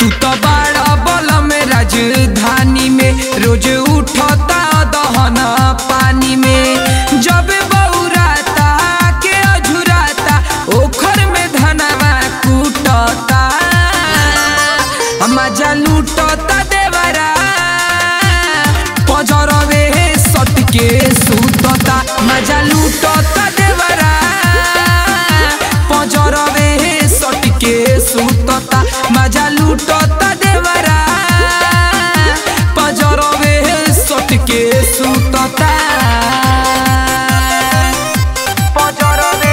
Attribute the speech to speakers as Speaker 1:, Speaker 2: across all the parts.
Speaker 1: तू तो बड़ा बल में राजधानी में रोज उठता दहन पानी में जब बौराता के अझुराता ओखर में धनवा कूटता मजा लूटता देवरा पजरवे सट के सुतता मजा लूटता देवरा पजरवे सट के सुतता मजा लूटता देवरा पजरवे सट के सुतता पजरवे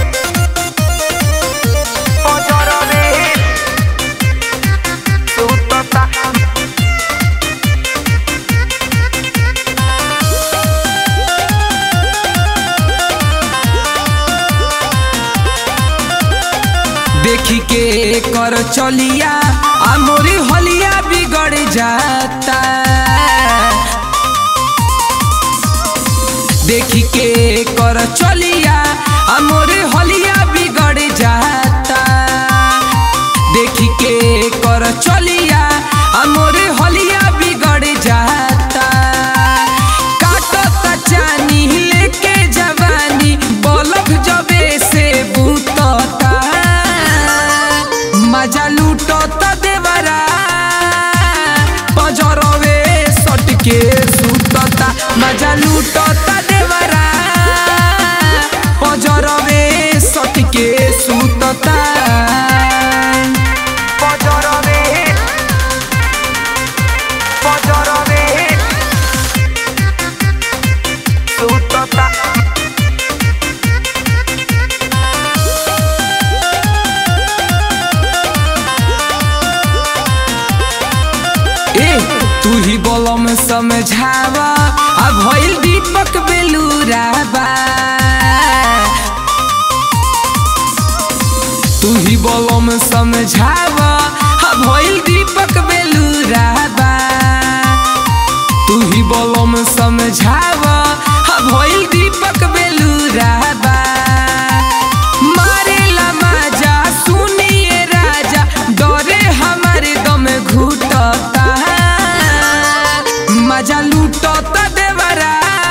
Speaker 1: पजरवे सुतता देखी के कर चलिया आ मोरी हलिया बिगड़ जाता देखी के कर चलिया आ मोरी हलिया बिगड़ जाता देखी के कर चलिया आ मोरी हलिया बिगड़ जाता काटता चानी लेके जवानी बलक जबे से बूतता मजा लूटता देवरा पजरवे सट के सुतता मजा लूटता देवरा पजरवे सट के सुतता पजरवे पजरवे सुतता ए तू ही बोलो में समझावा आ भइल दीपक बेलूराबा तू ही बोलो में समझावा आ भइल दीपक बेलूराबा तू ही बोलो में समझावा आ भइल दीपक बेलूराबा मारेला माजा सुनिए राजा डरे हमारे दम घुटता मजा लूटता देवरा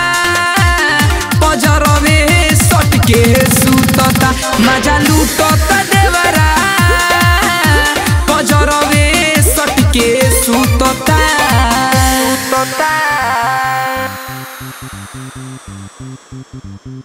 Speaker 1: पजरवे सट के सुतता मजा लूटता देवरा पजरवे सट के सुतता सुतता